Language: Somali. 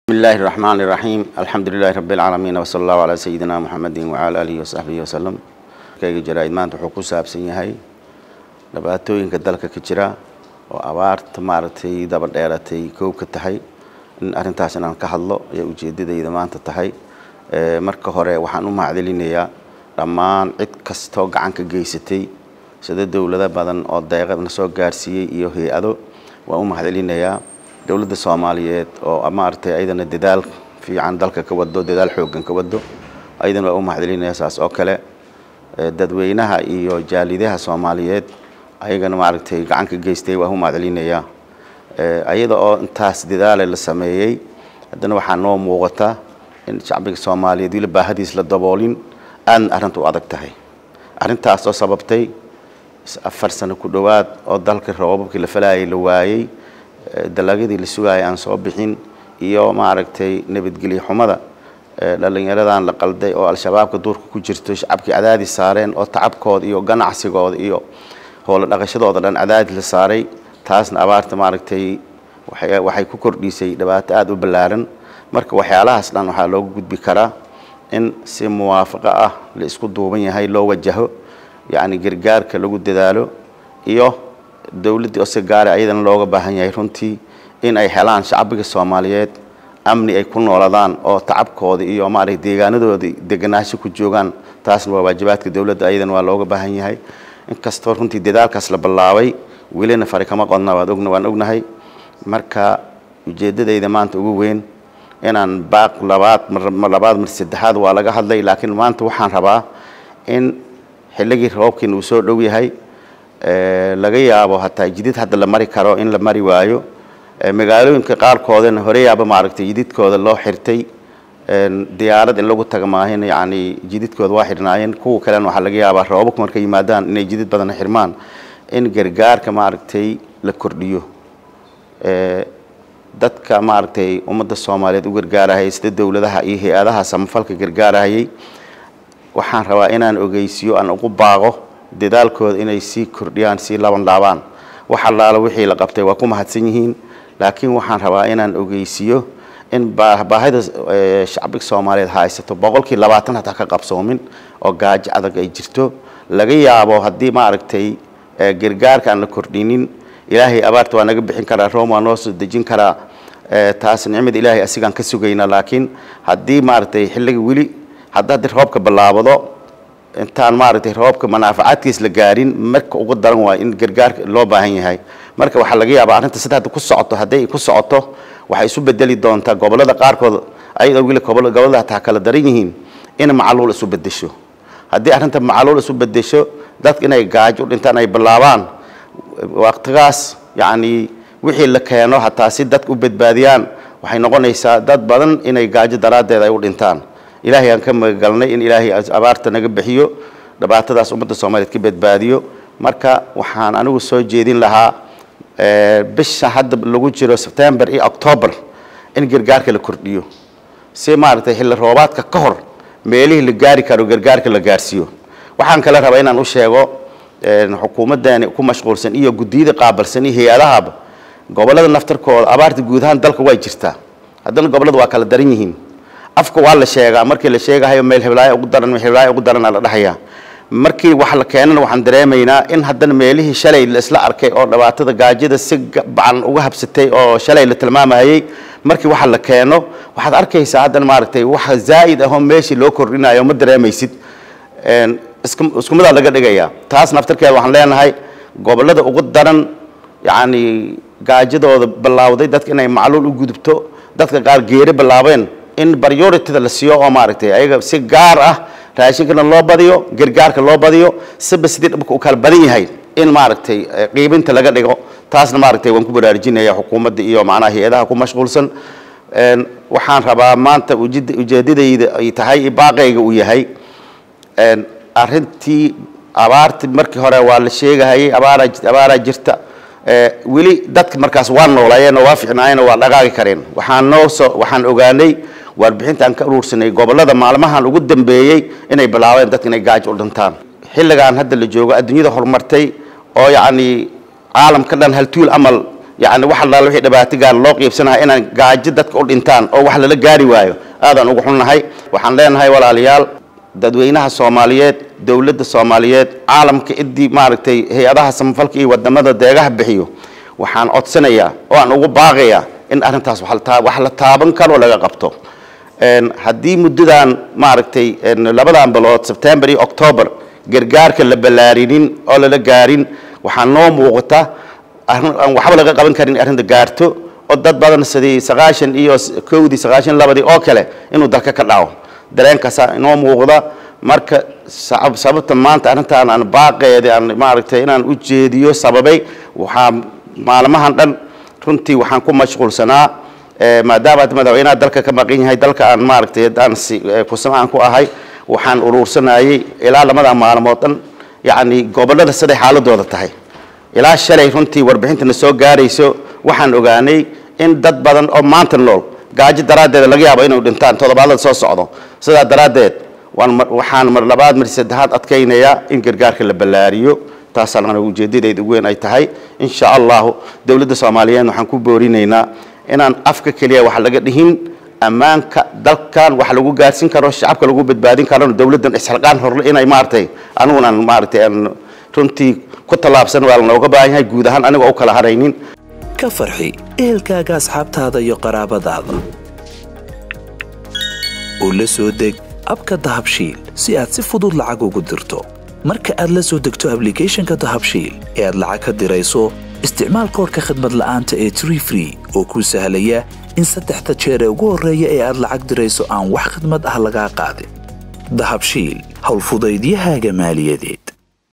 بسم الله الرحمن الرحيم الحمد لله رب العالمين وصلى الله على سيدنا محمد وعلى آله وصحبه وسلم kayga jaraa'id maanta wuxuu ku saabsan yahay dhibaatooyinka dalka ka jira oo abaarta maaragtay daba dheeratay koob ka tahay in arrintaas inaan ka hadlo ayaa ujeedadayda maanta tahay marka hore waxaan u mahadcelinayaa dhammaan cid kastoo gacan ka geysatay sida dowlado badan oo deeqadna soo gaarsiiyey iyo hay-ado waan u mahadcelinayaa dowladda soomaaliyeed oo maaragtay ayadana dadaal fiican dalka ka wado dadaal xooggan ka wado ayadana waa u mahadcelinayaa saas oo kale dadweynaha iyo jaalidaha soomaaliyeed ayagana maaragtay gacan ka geystay waa u mahadcelinayaa ayada oo intaas dadaale la sameeyey haddana waxaa noo muuqata in shacbiga soomaaliyeed weli baahadiis la daboolin aadna arrinta u adag tahay arrintaas oo sababtay afar sano ku dhowaad oo dalka roobabkii la falayay la waayey dalagyadii la sugaayay aan soo bixin iyo maaragtay nabadgelyo xumada dhalinyaradan la qalday oo al-shabaabka duurka ku jirto shacabkii cadaadis saareen oo tacabkooda iyo ganacsigooda iyo howlo dhaqashadooda dhan cadaadis la saaray taasna abaarta maaragtay waxay ku kordhisay dhibaato aada u ballaaran marka waxyaalahaas dhan waxaa looga gudbi karaa in si muwaafaqo ah la isku duuban yahay loo wajaho yacni gargaarka lagu dadaalo iyo dowladdii oo si gaara ayadana looga baahan yahay runtii in ay helaan shacbiga soomaaliyeed amni ay ku nooladaan oo tacabkooda iyo maaragtay deegaanadooda deganaansho ku joogaan taasna waa waajibaadka dowladda ayadana waa looga baahan yahay inkastoo runtii dadaalkaas la ballaabay welina fari kama qodna waad ogna waan ognahay marka ujeeddadayda maanta ugu weyn inaan baaq labaad mar labaad mar saddexaad waa laga hadlay laakiin maanta waxaan rabaa in xilligii roobkiina uu soo dhow yahay laga yaabo hataa jidid hadda la mari karo in la mari waayo magaalooyinka qaarkoodana horeyaaba maaragtay jididkooda loo xirtay diyaarad in lagu taga maahin yacni jididkooda waa xirnaayeen kuwa kalena waxaa laga yaabaa roobabku markay yimaadaan inay jidid badan xirmaan in gargaarka maaragtay la kordhiyo dadka maaragtay ummadda soomaaliyeed u gargaarahayay sida dowladaha iyo hay-adaha samafalka gargaarahayay waxaan rabaa inaan ogeysiyo aan ugu baaqo dadaalkooda inay sii kordhiyaan sii laban laabaan wax allaala wixii la qabtay waa ku mahadsan yihiin laakiin waxaan rabaa inaan ogeysiyo in baahida shacbiga soomaaliyeed haysato boqolkii labaatan hataa ka qabsoomin oo gaajo adag ay jirto laga yaabo haddii maaragtay gargaarka aan la kordhinin ilaahay abaarta waa naga bixin karaa room waa noo soo dejin karaa taas nicmada ilaahay asigaan ka sugayna laakiin haddii maaragtay xilliga weli hadda haddii roobka bilaabado intaan maaragtay roobka manaafacaadkiis la gaarin marka ugu daran waa in gargaarka loo baahan yahay marka waxaa laga yaabaa arrinta sida hadda ku socoto hadday ku socoto waxay isu bedeli doontaa gobollada qaarkood ayadoo weli gobollada hataa kala daran yihiin in macaluul isu bedesho haddii arrinta macaluul isu bedesho dadka inay gaajo u dhintaan ay bilaabaan waqtigaas yacni wixii la keeno hataa si dadka u badbaadiyaan waxay noqonaysaa dad badan inay gaajo daraaddeed ay u dhintaan ilaahay aan ka magagalnay in ilaahay abaarta naga bixiyo dhibaatadaas ummadda soomaaliyeed ka badbaadiyo marka waxaan anigu soo jeedin lahaa bisha hadda lagu jiro sebtembar iyo octoobar in gargaarka la kordhiyo si maaragtay xilli roobaadka ka hor meelihii la gaari karo gargaarka la gaarsiiyo waxaan kale rabaa inaan u sheego xukuumaddaani ku mashquulsan iyo guddiyada qaabalsan iyo hay-adahaba gobollada naftarkooda abaarta guud ahaan dalka way jirtaa haddana gobollada waa kala daran yihiin afka waa la sheegaa markii la sheegahayo meel hiblaayo ugu daran meel hiblaayo ugu daranaa la dhahayaa markii wax la keenana waxaan dareemaynaa in haddana meelihii shalay la isla arkay oo dhibaatada gaajada si bacan uga habsatay oo shalay la tilmaamayay markii waxa la keeno waxaad arkaysaa haddana maaragtay waxa zaa'id ahoo meeshii loo kordhinayo ma dareemaysid isku midaa laga dhigayaa taas naftarkeeda waxaan leenahay gobollada ugu daran yacni gaajadooda bilaawday dadka inay macluul u gudubto dadka qaar geeri bilaabeen in priorityda la siiyo oo maaragtay ayaga si gaar ah raashinkana loo badiyo gargaarka loo badiyo siba sidii dhibka u kala badan yahay in maaragtay qiibinta laga dhigo taasna maaragtay waan ku baraarujinaya xukuumadda iyo macnaha hay-adaha ku mashquulsan waxaan rabaa maanta ujeedadayda ay tahay baaqayga uu yahay arrintii abaarti markii hore waa la sheegahayay abaara abaaraa jirta weli dadka markaas waa noolaayeen oo waa ficnaayeen oo waa dhaqaaqi kareen waxaan noo soo waxaan ogaanay warbixintaan ka uruursanay gobollada maalmahan ugu dambeeyey inay bilaabeen dadka inay gaajo u dhintaan xilligan hadda la joogo adduunyada horumartay oo yacni caalamka dhan haltuul amal yacni wax allaale wixii dhibaato gaar loo qiibsanaha inaan gaajo dadka u dhintaan oo wax lala gaari waayo aadaan ugu xunnahay waxaan leenahay walaalayaal dadweynaha soomaaliyeed dowladda soomaaliyeed caalamka idii maaragtay hay-adaha samafalka iyo wadamada deegaha bixiyo waxaan codsanayaa oo aan ugu baaqayaa in arrintaas wax la taaban karo laga qabto haddii muddadan maaragtay labadan bilood sebtembar iyo octoobar gargaarka la ballaarinin oo lala gaarin waxaa noo muuqata aan waxba laga qaban karin arrinta gaarto oo dad badan sidii sagaashan iyo kowdii sagaashan labadii oo kale inuu dalka ka dhaco dareenkaasa inoo muuqda marka sababta maanta arrintaan aan baaqeeda aan maaragtay inaan u jeediyo sababay waxaa maalmahan dhan runtii waxaan ku mashquulsanaa maadaama ad madaxweynaha dalka ka maqan yahay dalka aan maaragtay aan kusamaan ku ahay waxaan uruursanayay ilaa lamada maalmood dhan yacni gobollada siday xaaladooda tahay ilaa shalay runtii warbixintana soo gaarayso waxaan ogaanay in dad badan oo maanta nool gaajo daraaddeed laga yaabo inay dhintaan toddobaadada soo socdo sidaa daraaddeed waxaan mar labaad mar saddexaad adkaynayaa in gargaarka la ballaariyo taasaan ujeedadeeda ugu weyn ay tahay insha allahu dowladda soomaaliyeed waxaan ku boorinaynaa inaan afka keliya wax laga dhihin ammaanka dalkan wax lagu gaarsin karo shacabka lagu badbaadin karo dowladdan isxilqaan horle inay maaragtay anigunan maaragtay aan runtii ku tallaabsan waa lanooga baahan yahay guud ahaan anigoo u kala haraynin ka farxi ehelkaaga asxaabtaada iyo qaraabadaada oo la soo deg abka dahabshiil si aad si fudud lacag ugu dirto marka aad la soo degto ablicathonka dahabshiil ee aad lacag ka dirayso isticmaal koorka khadmad la'aanta ee tree free oo kuu sahlaya in saddexda jeer ee ugu horreeya ee aad lacag dirayso aan wax khadmad ah lagaa qaadin dahabshiil howlfudaydiyahaaga maaliyadeed